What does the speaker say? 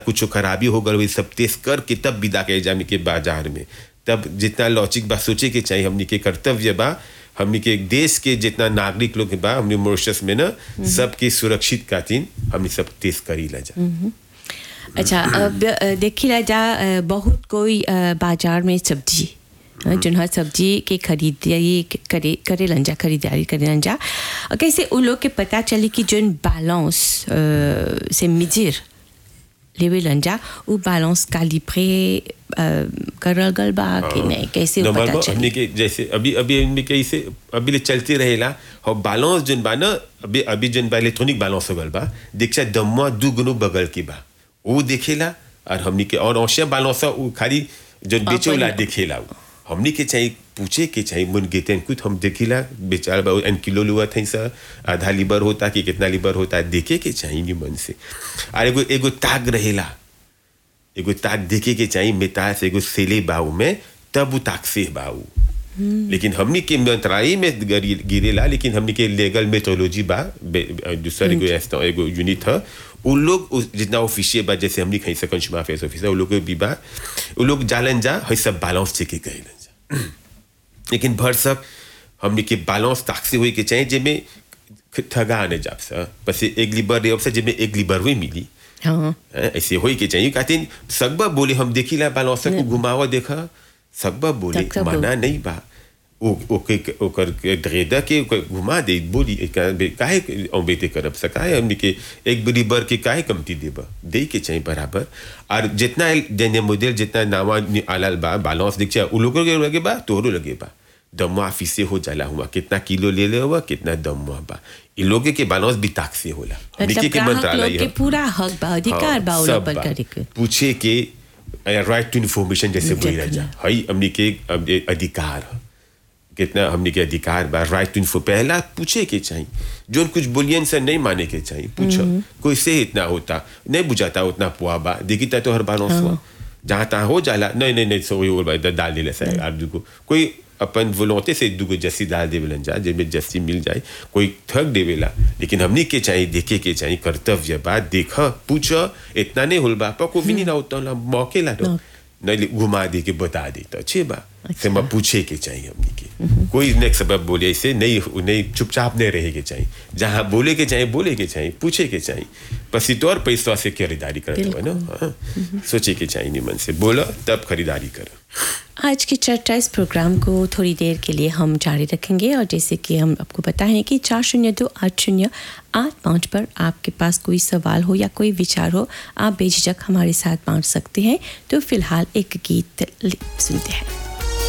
कुछ खराबी हो गल वही सब टेस्ट करके तब विदा के जाने के बाजार में तब जितना लॉजिक बा सोचे के चाहिए हमनी के कर्तव्य बा हमनी के देश के जितना नागरिक लोग के बा हमने मॉरिशस में ना सबके सुरक्षित खातिर हमनी सब टेस्ट करी ला जा अच्छा अब अ, देखिला जा अ, बहुत कोई अ, बाजार में सब्जी अ, जोन हर सब्जी के खरीदारी करे करे लंजा खरीदारी करे लंजा अ, कैसे उन लोग के पता चली कि जोन बैलेंस अ, से मिजिर लेवे लंजा उ बैलेंस कालिब्रे अ, करल गल बा कि नहीं कैसे उ नंबर पता वन, चली हमनी के जैसे अभी अभी हमनी के इसे अभी ले चलते रहेला और बैलेंस जोन बा ना अभी अभी जोन बा इलेक्ट्रॉनिक बैलेंस हो गल बा देखा दम्मा दू गुनो बगल के बा वो देखेला और हमनी के और औषध बैलेंस वो खाली जोन बेचोला अपन- देखेला वो हमनी के चाहिए पूछे के चाहिए मुन गेते कुछ हम देखिला बेचार बा एन किलो लुआ थे सर आधा लीबर होता कि कितना लीबर होता है देखे के चाहिए नी मन से और एगो एगो ताग रहेला एगो ताक देखे के चाहिए मेता से एगो सेले बाऊ में तब वो ताक से बाऊ लेकिन हमनी के मंत्रालय में गरी- गिरेला लेकिन हमनी के लीगल मेथोलॉजी बा बे- दूसरा एगो ऐसा एगो यूनिट है उन लोग उस- जितना ऑफिशियल बा जैसे हमनी कहीं से कंज्यूमर अफेयर्स ऑफिसर उन लोग के भी बा उन लोग जालन जा है सब बैलेंस चेक के कहलन जा लेकिन भर सब हमनी के बैलेंस ताक से हुई के चाहिए जेमे ठगा आने जाब सा बस एक लिबर रे से जेमे एक लिबर हुई मिली हाँ हैं, ऐसे होई के चाहिए कहते सकबा बोले हम देखिला बालौसा को घुमावा देखा सकबा बोले सकबा मना नहीं बा ओ ओके ओकर ड्रेदा के ओकर घुमा दे बोली का- काहे अम्बेते करब सकाय हमनी के एक बड़ी बर के काहे कमती देबा दे के चाहिए बराबर और जितना जने मॉडल जितना नावा नि- आलाल बा बैलेंस दिख उ लोगों के लगे बा तोरो लगे बा दमुआ ऑफिस से हो जाला हुआ कितना किलो ले ले हुआ कितना दमुआ बा इ लोगे के बैलेंस भी ताक से होला हमनी मतलब के- के ग्राहक मंत्रालय लोग के है। पूरा हक बा अधिकार बा उ सब लोग पर बा। करे के पूछे के राइट टू इन्फॉर्मेशन जैसे बोली देखना। जा हई हमनी के अब ये अधिकार ह। कितना हमनी के अधिकार बा राइट टू इन्फो पहला पूछे के चाहिए जो कुछ बोलियन से नहीं माने के चाहिए पूछो कोई से इतना होता नहीं बुझाता उतना पुआ बा देखी ता तो हर बार हुआ जहाँ तहाँ हो जाला नहीं नहीं नहीं सो वो भाई डाल दे सर आप दुगो कोई अपन वोलोंते से दुगो जस्सी डाल देवेलन जा जेमे जस्सी मिल जाए कोई थक देवेला लेकिन हमनी के चाहिए देखे के चाहिए कर्तव्य बा देख पूछ इतना नहीं होल बा पको भी नहीं ना होता ला मौके ला दो नहीं घुमा दे के बता दे तो अच्छे बा से मैं पूछे के चाहिए हमनी के कोई नेक्स्ट सबब बोले ऐसे नहीं नहीं चुपचाप नहीं रहे के चाहिए जहाँ बोले के चाहिए बोले के चाहिए पूछे के चाहिए बस तो और पैसा से खरीदारी करते हो ना हाँ सोचे के चाहिए निमन से बोलो तब खरीदारी करो आज की चर्चा इस प्रोग्राम को थोड़ी देर के लिए हम जारी रखेंगे और जैसे कि हम आपको बताएं कि चार शून्य दो आठ शून्य आठ पाँच पर आपके पास कोई सवाल हो या कोई विचार हो आप बेझिझक हमारे साथ बांट सकते हैं तो फिलहाल एक गीत सुनते हैं